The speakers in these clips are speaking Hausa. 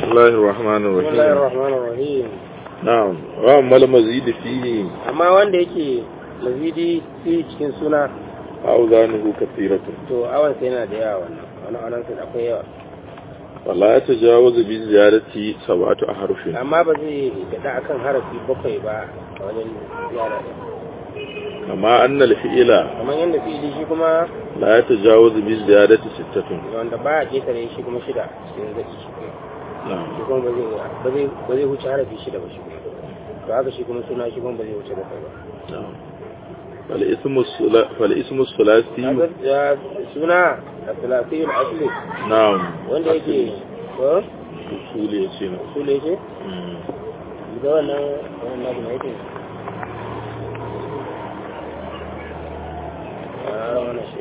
الله الرحمن بسم الله الرحيم الرحمن الرحيم نعم وأما المزيد فيه amma wanda yake mazidi fi cikin suna أوزانه كثيرة to awan sai yana da yawa wannan wani anan sai akwai yawa ولا يتجاوز بالزيادة سبعة أحرف amma ba zai gada akan harafi bakwai ba a wajen ziyara ɗin كما أن الفئل kamar yadda fi'ili shi kuma لا يتجاوز بالزيادة ستة wanda ba a ƙetare shi kuma shida cikin zaki shi kuma نعم shi kuma ba zai ba zai ba zai wuce harafi shida ba shi kuma to haka shi kuma suna shi kuma ba zai wuce bakwai ba نعم فالاسم الثلا- فالاسم الثلاثي kaga ya suna a filasiyul asli نعم wanda yake ko أصولي يسينا su ne yake ga wannan wannan nabi na yake a wannan shi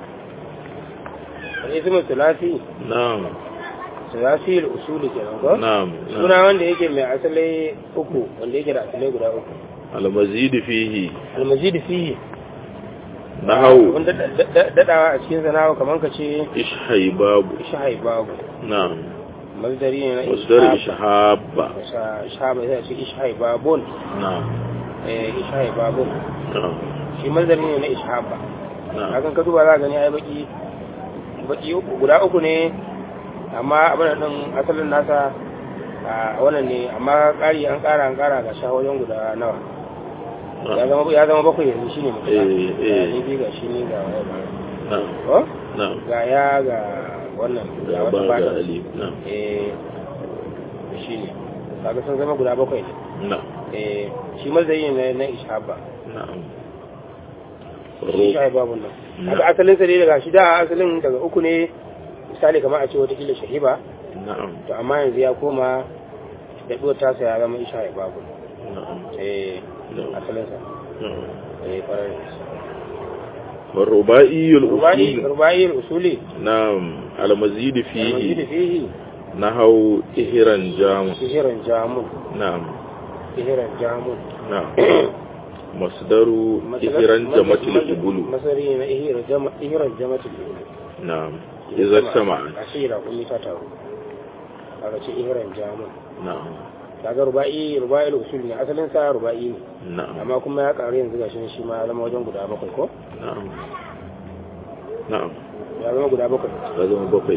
al-ismu thulathi نعم thulathi al-usuli kenan ko نعم suna نعم wanda yake mai asalai uku wanda yake da asalai guda uku المزيد فيه al-mazid fihi نحو wanda dadawa a cikin sanawa kaman ka ce إشحيباب shahai babu نعم mazdari ne na مصدر ishab إشحاب shahaba sai a ce ishai babun نعم eh ishai babun نعم shi mazdari ne na ishaba نعم hakan ka duba za gani ai baki baki uku guda uku ne amma abin da din asalin nasa a wannan ne amma ƙari an ƙara an ƙara ga sha wajen guda nawa ya zama ya zama bakwai yanzu shine mutum Eh, eh. ni bi ga shi ne ga waya ba نعم ko نعم ga ya ga wannan ga يا wata بعد fata أليف نعم eh shine kaga sun zama guda bakwai ne نعم eh shi mazdari ne na ishaba نعم shi الروب shahi babu nan Na. haka asalin sa ne daga shi da asalin daga uku ne misali kamar a ce wata kila shahiba نعم to amma yanzu ya koma da duwar tasa ya zama isha babu نعم eh نعم asalin sa نعم eh farar da shi والربائي rubai الأصول rubai usuli نعم المزيد almajid فيه fihi نحو إهرا جام sihiran jamun نعم sihiran jamun نعم مصدر إهرا جمت الإبل masari na ihiran jama ihiran jamatul ibulu نعم إذا اجتمعت asira kun ta taru kaga ce ihiran jamun نعم kaga rubai rubai usuli ne asalin sa rubai ne نعم amma kuma ya karu yanzu gashi shi ma ya zama wajen guda bakwai ko نعم نعم ya zama guda bakwai هذا ما بقي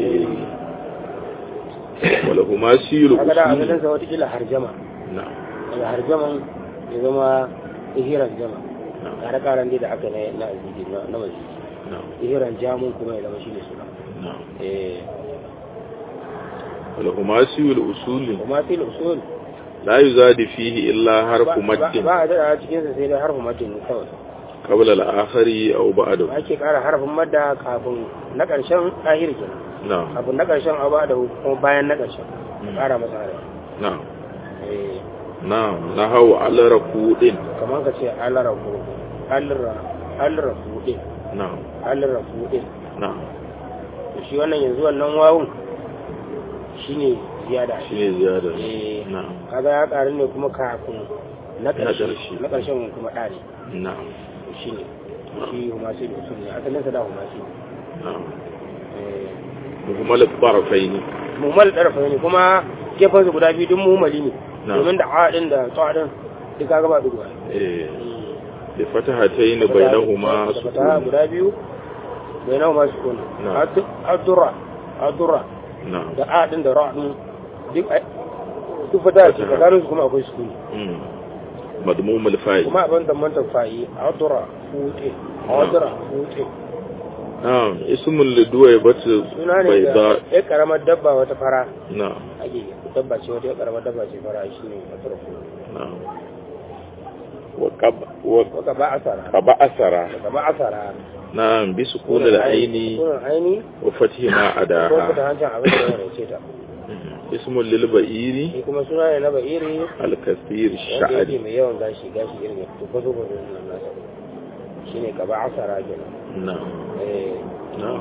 ولهما سيل kaga da أصول asalin sa wata kila harjama نعم daga harjaman ya zama ihiran jama نعم kare karan dai da aka na na aziji na na maziji نعم ihiran jamun kuma ya zama shine suna نعم eh ولهما سيل أصول kuma fil usul لا يزاد فيه إلا حرف ba مد ba a da cikin sa sai dai harfin madin ne kawai قبل الآخر أو بعده ake kara harfin madda kafin na karshen ahir kenan نعم kafin na karshen abu da kuma bayan na karshen kara masa harafi نعم eh نعم نحو على ركود kamar ka ce alarafu alra alrafu din نعم alrafu din نعم to shi wannan yanzu wannan wawun shine ziyada شيء زيادة eh نعم kaga ya karu ne kuma kafin na ƙarshe ƙarshe. na ƙarshen kuma ɗa ne نعم shi ne shi humasi da usul ne asalin sa da humasi نعم eh مهمل الطرفين mumal ɗarfa ne kuma gefen su guda biyu duk muhimmali ne Na'am. domin da a ɗin da tsawa ɗin duk kaga ba duguwa إيه. بفتحتين بينهما da fata سكون guda biyu bainahuma sukun Na'am. adurra adurra نعم da a ɗin da ra ɗin duk a- duk fata ce Fataha. tsakanin su kuma akwai sukuni مم. مضموم الفاء kuma abin da manta fa'i adura fuɗe adura fuɗe نعم اسم لدويبة suna ne da بيضاء ya karamar dabba wata fara نعم ake dabba ce wata ya karamar dabba ce fara shi ne adura fuɗe نعم وقب وقب waka ba asara أسرى waka ba asara نعم بسكون العين sunan aini وفتح ما ko أداها fita hancin abin da ya rance ta مم. اسم للبئير shi kuma suna ne na ba'iri الكثير wanda yake الشعري mai yawan gashi gashi irin ya fito kwazo kwazo nan nasa shi ne ka ba asara kenan نعم eh نعم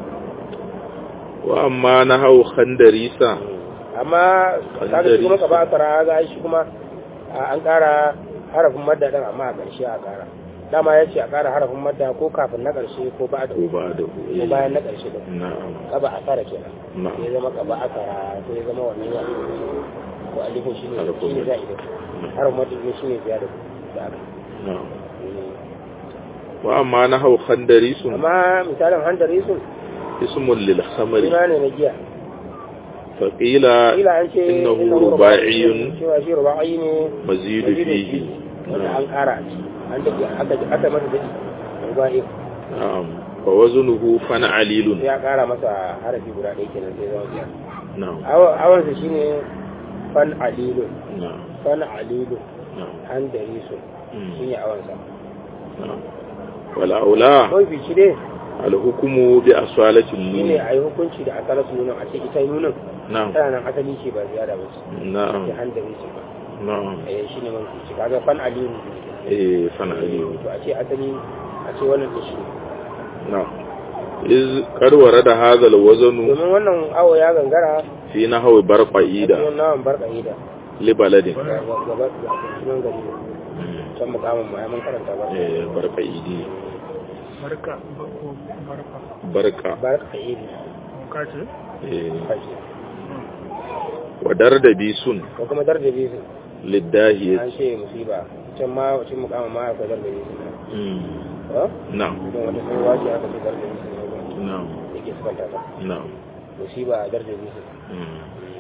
وأما نحو خندريسة amma kaga shi kuma ka ba asara ga shi kuma a- an kara harafin madda din amma a ƙarshe a kara dama ya ce a ƙara harafin madda ko kafin na ƙarshe ko ba da ko ko ba da bayan na ƙarshe da na'am kaba a tsara kenan na'am sai zama kaba a tsara sai zama wannan ya ko alifin shi ne Harafin shi ne madda. za'ida harafin madda ne shi ne ziyada da aka na'am wa amma nahaw khandarisun amma misalin handari sun ismun lil khamri suna ne na giya faqila kila an ce innahu ruba'iyyun cewa shi ruba'i ne mazidu fihi wanda an ƙara a ciki an daɗe aka aka masa daɗi ruba'i na'am fa waznuhu fan'alilun sai ya ƙara masa harafi guda ɗaya kenan sai zama biyar na'am awansa shine fan alilun na'am fan alilun na'am handari sun Mm. shine awansa na'am wal aula kawai bici dai al hukmu bi asalatin shine nun a yi hukunci da asalatu nunan a ce ita nunan na'am tana nan asali ce ba ziyara ba ce na'am ce handari ce ba na'am eh shine man bici kaga fan alilun eh fan'alilun to a ce asali a ce wannan da shi na'am iz qad warada hadha al waznu domin wannan awo ya gangara fi nahwi a barqaida cikin nawan barka ida li baladin gaba da sunan gari can mukamin mu ya mun karanta ba eh barqaidi barka ko barka barqa barka idi ka ce eh kashi wa dardabi sun ko kuma dardabi su lidahiyat an ce musiba can ma wacin mukamin ma akwai dardabi su mm ha na'am don wata tsohuwa ce aka ce dardabi su ne na'am da ke sukanta ta na'am musiba a dardabi su mm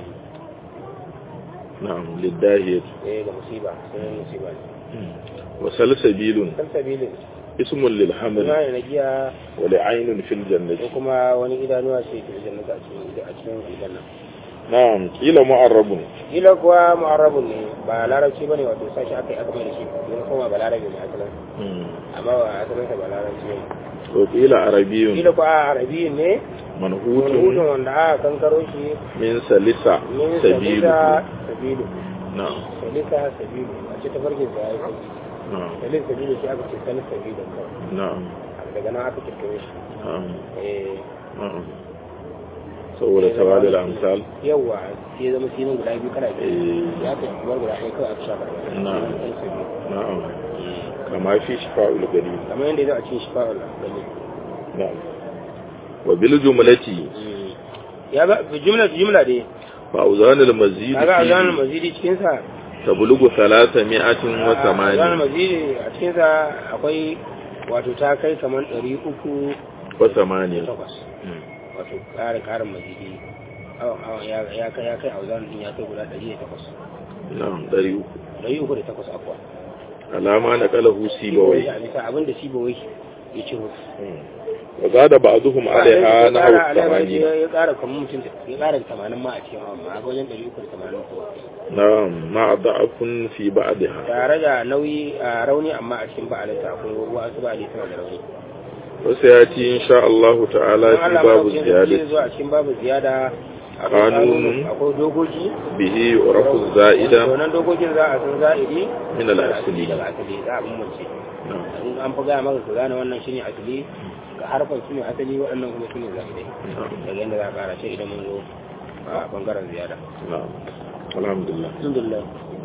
na'am lidahiyat eh da musiba sunan musiba ne mm wa salsabilun kan sabilin ismun lil haml suna ne na giya wa li'aynun fil ko jannati kuma wani idanuwa ce ke jannata a cikin a cikin aljanna na'am kila mu'arrabun kila kuwa mu'arrabun ne ba larabci bane wato sashi aka yi aka mai da shi yana koma ba larabi ne asalin mm amma ba asalin sa ba larabci ne wa kila arabiyyun kila kuwa a arabi ne wani hutun manhutun wanda aka kankaro shi min salisa min sabilu salisa sabilu na'am salisa sabilu a ce tafarkin sa ya yi sabi na'am salis sabilu shi aka ce salis sabilu kawai na'am daga nan aka kirkiro shi na'am eh na'am saboda tawalil amsal yawa sai zama sinin guda biyu kana biyu eh ya ka kamar guda ɗaya kawai aka shafa Na'am. Salis sabilu. na'am kama fi shifa'ul gani kamar yadda ya zo a cikin shifa'ul gani na'am wa bil jumlati ya ga jumla jumla dai fa uzanul mazid kaga azanul fi mazidi cikin sa tablugu 308 wa azanul 8 mazidi a cikin sa akwai wato ta kai kamar 300 wa 8 takwas wato ƙarin ƙarin mazidi awon awon ya ya kai ya kai azanul din ya kai guda 108 na'am 300 308 akwa alama na qalahu sibawai a bisa abin da sibawai ya ciro wa zada ba'dhum alaiha na ƙara alaiha 80 ya ƙara kamar mutum ya ƙara 80 ma a cikin awon ma ga wajen 380 ko na'am ma da'afun fi ba'daha tare da nauyi a rauni amma a cikin ba'alinta akwai wasu ba'ali suna da rauni wasu ya ci insha Allah ta'ala don fi Allah babu madaukakin sarki zai ziyadati zo a cikin babu ziyada akwai Kanunun. kanun, akwai dokoki bihi urafu za'ida wannan dokokin za a san za'idi min al-asli daga asali za a bambance na'am in an fi gaya maka ka gane wannan shine asali ga harfan su ne asali waɗannan kuma su ne za'idai na'am daga yadda za a ƙara ce idan mun zo a bangaren ziyada na'am alhamdulillah alhamdulillah